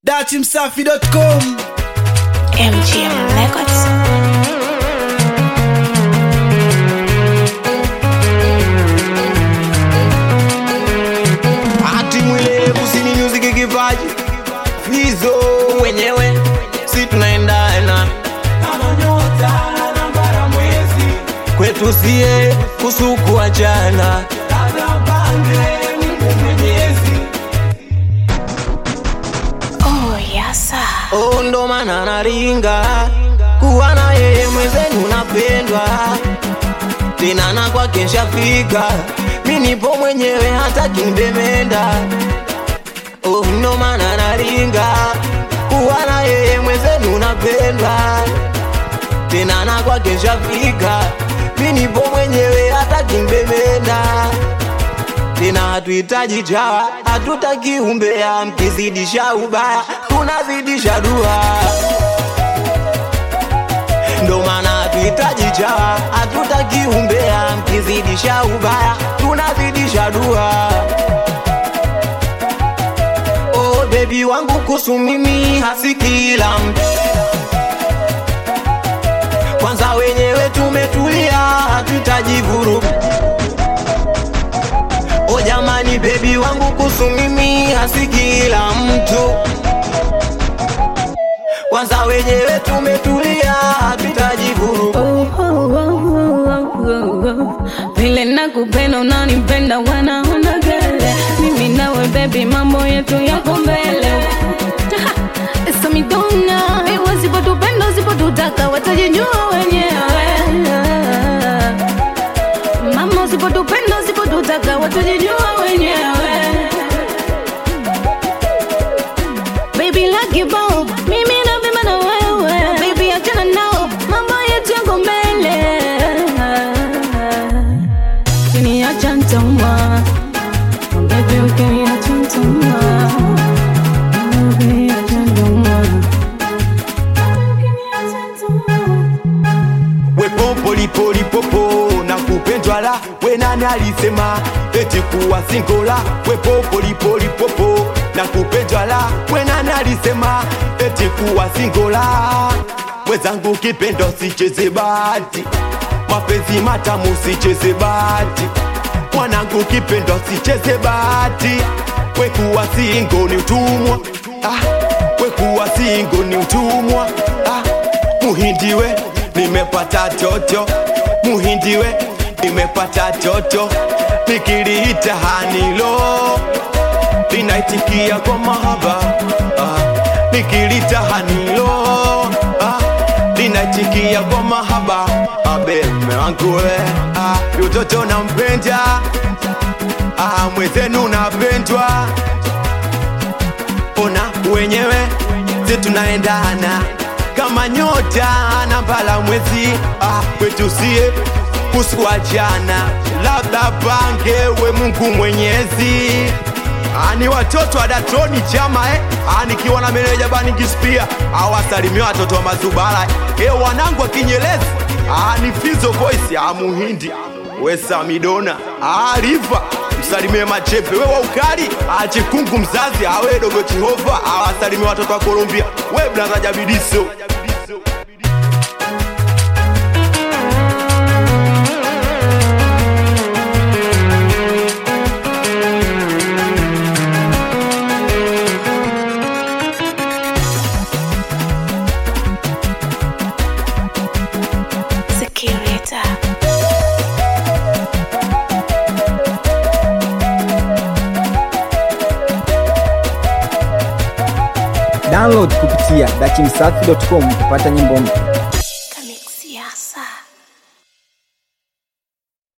datimsafi.com MGM Records. Ati mwile kusini music kipaji Fizo wenyewe si tunaendana kama nyota na bara mwezi kwetu sie kusuku achana Oh, yasa. Oh, ndo maana naringa kuwa na yeye mwenzenu napendwa tena na kwake nshafika mi nipo mwenyewe hata kimbemenda oh, ndo maana naringa kuwa na yeye mwenzenu napendwa tena na kwake nshafika mi nipo mwenyewe hata kimbemenda tena hatuhitaji chawa, hatutaki umbea, mkizidisha ubaya tunazidisha dua. Ndo maana hatuhitaji chawa, hatutaki umbea, mkizidisha ubaya tunazidisha dua. Oh bebi wangu kuhusu mimi hasi kila mtu, kwanza wenyewe tumetulia, hatuhitaji vurugu. O jamani, bebi wangu kuhusu mimi hasi kila mtu, kwanza wenyewe tumetulia, hatuhitaji vurugu. Oh, oh, oh, oh, oh, oh. vile nakupenda unanipenda wanaona gele mimi nawe bebi mambo yetu yako mbele samidona wasipotupenda usipotutaka watajijua wenyewe mama usipotupenda usipotutaka watajijua wenyewe Baby lucky bomb, mimi napima na wewe Baby achana nao, mambo yetu yako mbele Ukiniacha nitaumwa Baby ukiniacha nitaumwa Baby acha nitaumwa Ukiniacha nitaumwa wepopolipolipopo na kupendwa la we nani alisema eti kuwa singola wepopolipolipopo na kupendwa la we nani alisema eti kuwa singola wezangu kipendo sicheze bati mapenzi matamu sicheze bati mwanangu kipendo sicheze bati wekuwa singo ni utumwa ah, wekuwa singo ni utumwa ah, muhindiwe nimepata toto muhindiwe nimepata toto nikiliita hanilo linaitikia kwa mahaba ah, nikiliita hanilo ah, linaitikia kwa mahaba abe mme wangu we ah, utoto nampenda ah, mwezenu napendwa ona wenyewe si tunaendana kama nyota na mbala mwezi ah, kwetu sie kusikuachana labda pange we Mungu Mwenyezi Ah, ni watoto wa datoni chama eh? Ah, nikiwa na meneja bani kispia awasalimia watoto wa mazubara eh, wanangu wa kinyelezi ah, ni fizo voice ah, muhindi we samidona ah, riva msalimie machepe we wa ukali ah, chikungu mzazi awe dogo chihova awasalimia watoto wa Colombia we blaza jabidiso Security. download kupitia datimsafi.com kupata nyimbo mpya